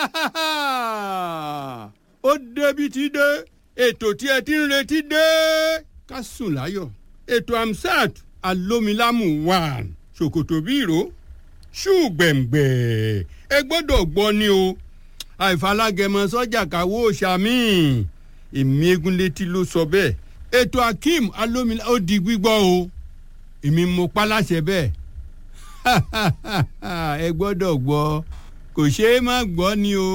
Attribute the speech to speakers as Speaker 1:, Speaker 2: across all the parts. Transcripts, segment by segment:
Speaker 1: ó débi ti dé ètò tí ẹ ti ń retí dé ká sùn láyọ̀ ètò amsat alómilámù wà ṣòkòtò bí ìró ṣùgbẹ̀ǹgbẹ̀ ẹ gbọ́dọ̀ gbọ́ ni o àìfalágẹmọ sọ́jà káwó sàmì èmi egun létí ló sọ bẹ́ẹ̀ ètò akeem alómìnira ó di gbígbọ́ o èmi mo pa láṣẹ bẹ́ẹ̀ ẹ gbọ́dọ̀ gbọ́ kò ṣeé má gbọ́ ni o.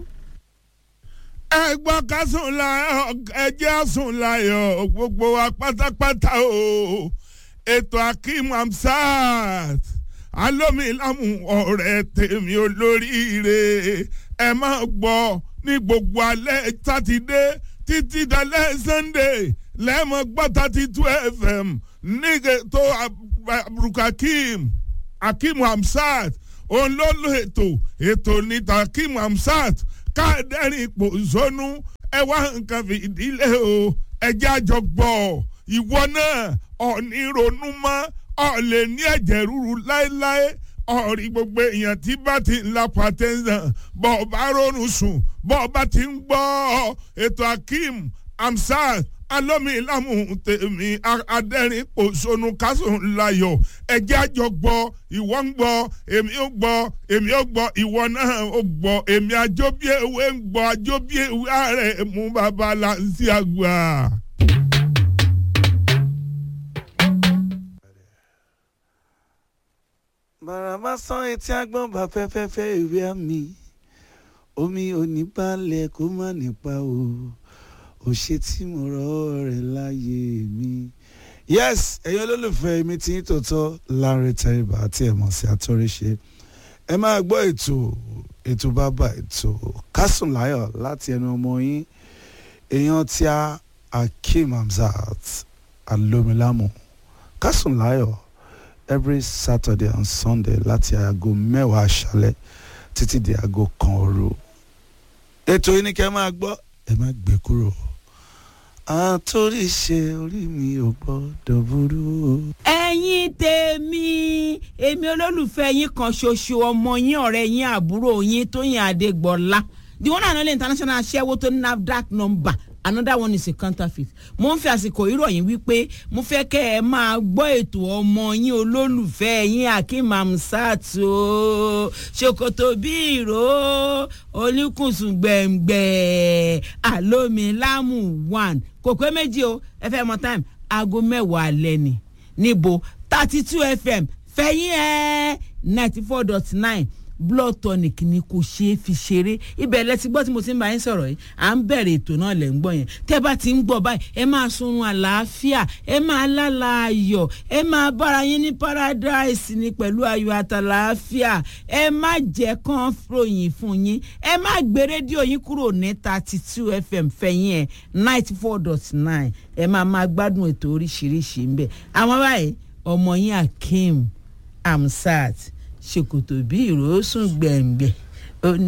Speaker 2: ẹ gbọ́ ká sùn láyọ̀ ẹ jẹ́ sùn láyọ̀ gbogbo wa pátápátá o ètò akeem amsat alómilámù ọ̀rẹ́ tèmi olóríire ẹ máa gbọ́ ní gbogbo alẹ́ sátidé títí dalẹ́ sunday lẹ́mọ̀ gbọ́ thirty two fm nígbè tó abdulkakeem akeem hamsat òun ló lo ètò ètò níta akeem hamsat káàdẹ́rìn ipò zónú ẹ wá nǹkan fìdílé o ẹjẹ́ àjọ gbọ́ ìwọ náà ọ̀ní ronú mọ́ ọ̀lẹ̀ ní ẹ̀jẹ̀ ríru láéláé ọ̀rí gbogbo èèyàn tí bá ti ń la pàtẹ́sán bọ́ ọ bá ronú sùn bọ́ ọ bá ti ń gbọ́ ètò akeem amsat alómilámù tèmi adẹ́rìn òṣònù kásùn láyọ̀ ẹ̀jẹ̀ àjọ gbọ́ ìwọ ń gbọ́ èmi ó gbọ́ èmi ó gbọ́ ìwọ náà ó gbọ́ èmi àjọbí ewé ń gbọ́ àjọbí ewé ààrẹ mú bàbá láǹsí àgbà.
Speaker 3: bàràbà sán etí agbọ́n bá fẹ́fẹ́fẹ́ ìwé àmì omi oníbalẹ̀ kó má nípa o ò ṣe tí mo rọ́ rẹ̀ láyé mi. yes ẹ̀yin olólùfẹ́ mi tí tòótọ́ Lanre Tẹríba àti ẹ̀mọ̀ sí àtọ́ríṣe ẹ máa gbọ́ ètò ètò bàbá ètò kásùn láyọ̀ láti ẹnu ọmọ yín èèyàn tí a Akeem Hamzat alómilámù kásùn láyọ̀ every Saturday and Sunday láti aago mẹ́wàá aṣálẹ̀ títí di aago kan òru ètò yìí ni kẹ́ máa gbọ́ ẹ má gbé kúrò àtòrí ṣe orí mi ò gbọ́dọ̀ burú o.
Speaker 4: ẹ̀yin tèmi èmi olólùfẹ́ yín kan ṣoṣo ọmọ yín ọ̀rẹ́ yín àbúrò yín Tóyìn Adégbọlá the one and only international aṣẹ́wó tó ní NAFDAC number another one is a counterfeit mo ń fi àsìkò ìròyìn wípé mo fẹ́ kẹ́ ẹ máa gbọ́ ètò ọmọ yín olólùfẹ́ yín Akeem Hamzat o ṣòkòtò bí ìró olùkùnsùn gbẹ̀ngbẹ̀ àlómilámù one kò pé méjì o ẹ fẹ́ mọ time aago mẹ́wàá alẹ́ ni níbo thirty two fm fẹ̀yìn ẹ̀ ninety four dot nine blood tonic ni kò ṣeé fi ṣeré ibẹ̀ lẹ ti gbọ́ tí mo ti ń bá yín sọ̀rọ̀ yìí à ń bẹ̀rẹ̀ ètò náà lẹ̀ ń gbọ́ yẹn tẹ́ bá ti ń gbọ́ báyìí ẹ máa sunrun àlàáfíà ẹ máa lálà ayọ̀ ẹ máa bára yín ní paradise ni pẹ̀lú ayọ̀ àtàlàáfíà ẹ má jẹ́ kán ròyìn fún yín ẹ má gbé rédíò yín kúrò ní thirty two fm fẹ̀yìn ẹ̀ ninety four dot nine ẹ máa máa gbádùn ètò oríṣiríṣi ń bẹ̀ àwọn báyìí ọmọ yín Akeem Hamzat ṣòkòtò bí ìró sùn gbẹ̀ngbẹ̀